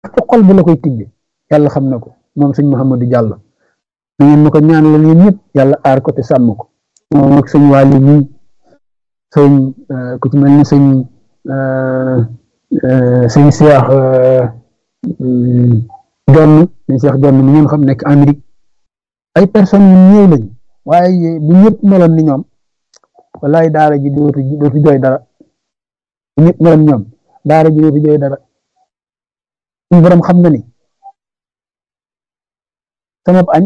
ci xol bi la koy tibbi yàlla xam na ko moom sëñ Mouhamadou Diallo na ngeen ma ko ñaanal yéen ñëpp yàlla aar ko te sàmm ko moom ak sëñ Waly ñii sëñ ku ci mel ni sëñ sëñ Cheikh Jonn sëñ Cheikh Jonn mi ngeen xam nekk Amérique ay personnes yu ñëw lañ waaye bu ñëpp meloon ni ñoom wallaay daara ji dootu dootu jooy dara bu ñëpp meloon ñoom daara ji dootu jooy dara suñu borom xam na ni sama añ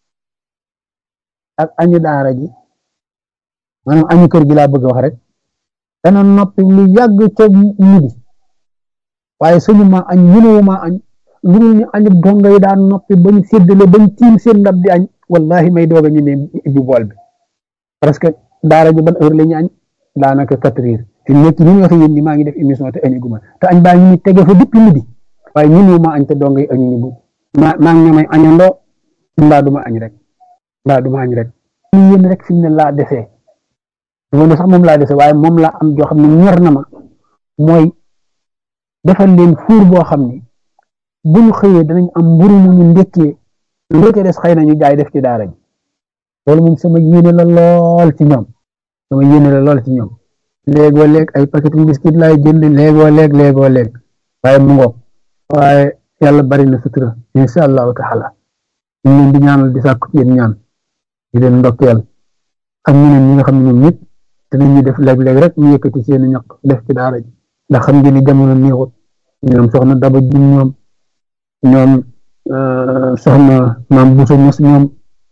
ak añu daara ji maanaam añu kër gi laa bëgg wax rek dana noppi lu yàgg ca midi waaye suñu ma añ mënuwu ma añ lu dul ñu añu donga yi daan noppi bañ séddale bañ tiim seen ndab di añ wallahi may doog a ñu ne ibbi bool bi parce que daara ji ban heure la ñu añ daanaka quatre heures fi nekk ni ñu waxe yéen ni maa ngi def émission te añu guma te añ baa ngi ni tege fa depuis midi waaye mënuwu ma añ te donga yi añu ñu bu ma maa ngi ñamay añandoo mbaa duma añ rek mbaa duma añ rek ñu yéen rek fi mu ne laa desee loolu sax moom laa dese waaye moom laa am joo xam ne ñor na ma mooy defal leen fuur boo xam ne bu ñu xëyee danañ am mburu mu ñu ndekkee lu ca des xëy na ñu jaay def ci daara ji loolu moom sama yéene la lool ci ñoom sama yéene la lool ci ñoom léegoo léeg ay paquet biscuit laay jënd léegoo léeg léegoo léeg waaye mu ngoog waaye yàlla bari na sutura insha allahu taala ñu leen di ñaanal di sàkku yéen ñaan di leen ndokkeel ak ñeneen ñi nga xam ne ñoom ñëpp danañu def léeg-léeg rek ñu yëkkati seeni ñaq def ci daara ji ndax xam ngeen ni jamono neexut ñoom soxna daba jum ñoom ñoom soxna maam buso mos ñoom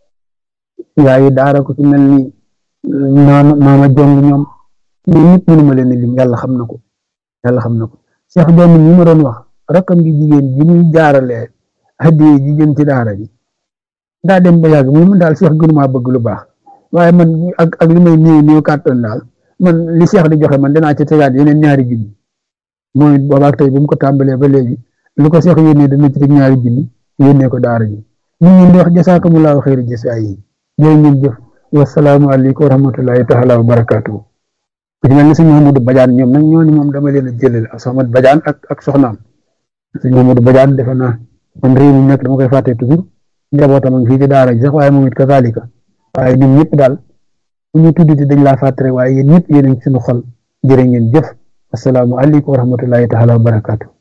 yaayi daara ko ci mel ni maama maama jong ñoom ñoom ñëpp mënuma leen lim yàlla xam na ko yàlla xam na ko Cheikh Jonn ñi ma doon wax rakkam gi jigéen ji muy jaaralee hadiye ji jëm ci daara ji daa dem ba yàgg mu daal Cheikh gënumaa bëgg lu baax waaye man ak ak li may néew néew kàttan daal man li Cheikh di joxe man dinaa ci tegaat yeneen ñaari junni mooy boobaak tey bu mu ko tàmbalee ba léegi lu ko Cheikh yónnee dana ci teg ñaari junni yónnee ko daara ji ñu ngi di wax jasaakumullahu xayri jasaa yi jërë ngeen jëf wasalaamu aleykum wa rahmatullahi taala wa barakaatu ku ci mel ni sëñ Mamadou Badiane ñoom nag ñooñu moom dama leen a jëlale ak Soxna Badiane ak ak soxnaam sëñ Mamadou Badiane defe naa man réew mi nekk dama koy fàtte toujours njabootam ak fii ci daara ji sax waaye moom it kazalika waaye ñun ñëpp daal bu ñu tuddati dañ laa fàtte rek waaye yéen ñëpp yéen a ngi suñu xol jërë ngeen jëf asalaamu aleykum wa rahmatullahi taala wa barakaatu